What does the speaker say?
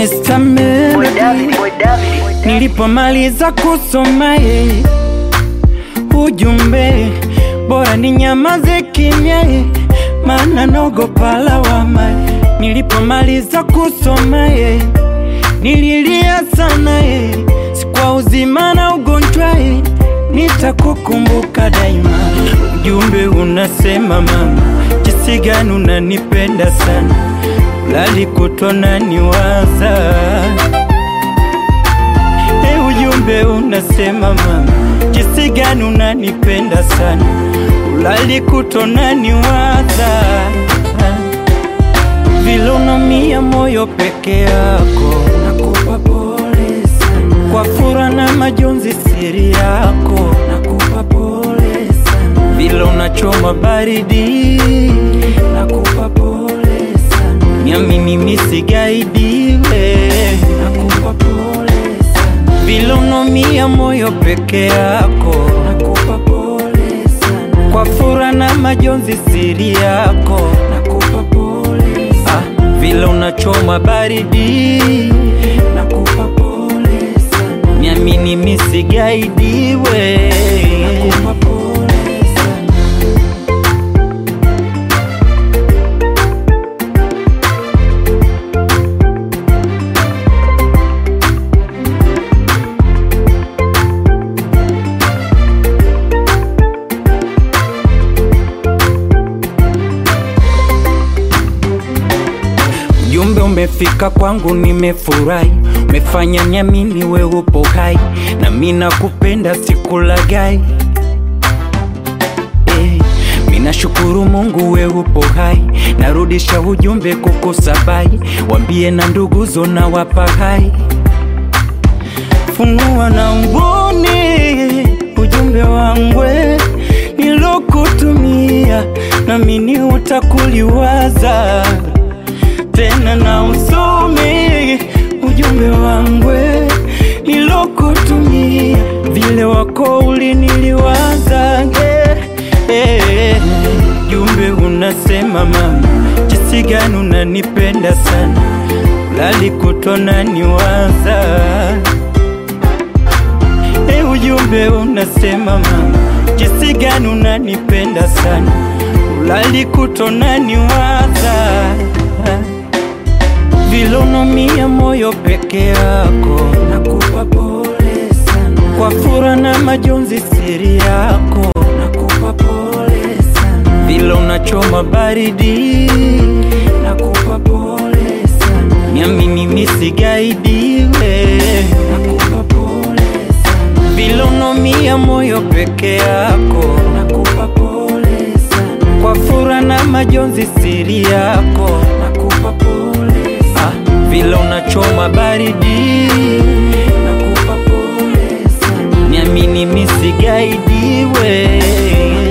Mr. Melody Nilipomaliza kusoma ye ujumbe, bora ni nyamaze kimya ye, maana naogopa lawama. Nilipomaliza kusoma ye nililia sana ye, si kwa uzima na ugonjwa ye, nitakukumbuka daima. Ujumbe unasema mama, jinsi gani unanipenda sana, lali kutona niwaza Hey, ujumbe unasema mama, jinsi gani unanipenda sana, ulali kutona niwaza vile unaumia moyo peke yako, nakupa pole sana kwa fura na majonzi siri yako, nakupa pole sana vile unachoma baridi, nakupa pole sana niamini misigaidiwe, nakupa pole sana vile unaumia moyo peke yako, nakupa pole sana kwa fura na majonzi siri yako, nakupa pole sana ah, vile unachoma baridi, nakupa pole sana niamini misigaidiwe, nakupa pole sana Ujumbe umefika kwangu, nimefurahi, umefanya niamini we upo hai, na mimi nakupenda, sikulagai. Eh, mimi nashukuru Mungu we upo hai, narudisha ujumbe kukusabai, wambie na nduguzo na wapa hai, funua na mboni ujumbe wangwe nilokutumia, namini utakuliwaza tena na usome ujumbe wangwe nilokutumia, vile wako uliniliwaza eh, eh. Jumbe unasema mama, jinsi gani unanipenda sana, lali kutona niwaza eh, ujumbe unasema mama, jinsi gani unanipenda sana, ulali kutona niwaza vile unaumia moyo peke yako, nakupa pole sana kwa fura na majonzi siri yako, nakupa pole sana vile unachoma baridi, nakupa pole sana niamini misigaidiwe, nakupa pole sana vile unaumia moyo peke yako, nakupa pole sana kwa fura na majonzi siri yako, nakupa pole sana vile unachoma baridi, nakupa pole sana niamini misigaidiwe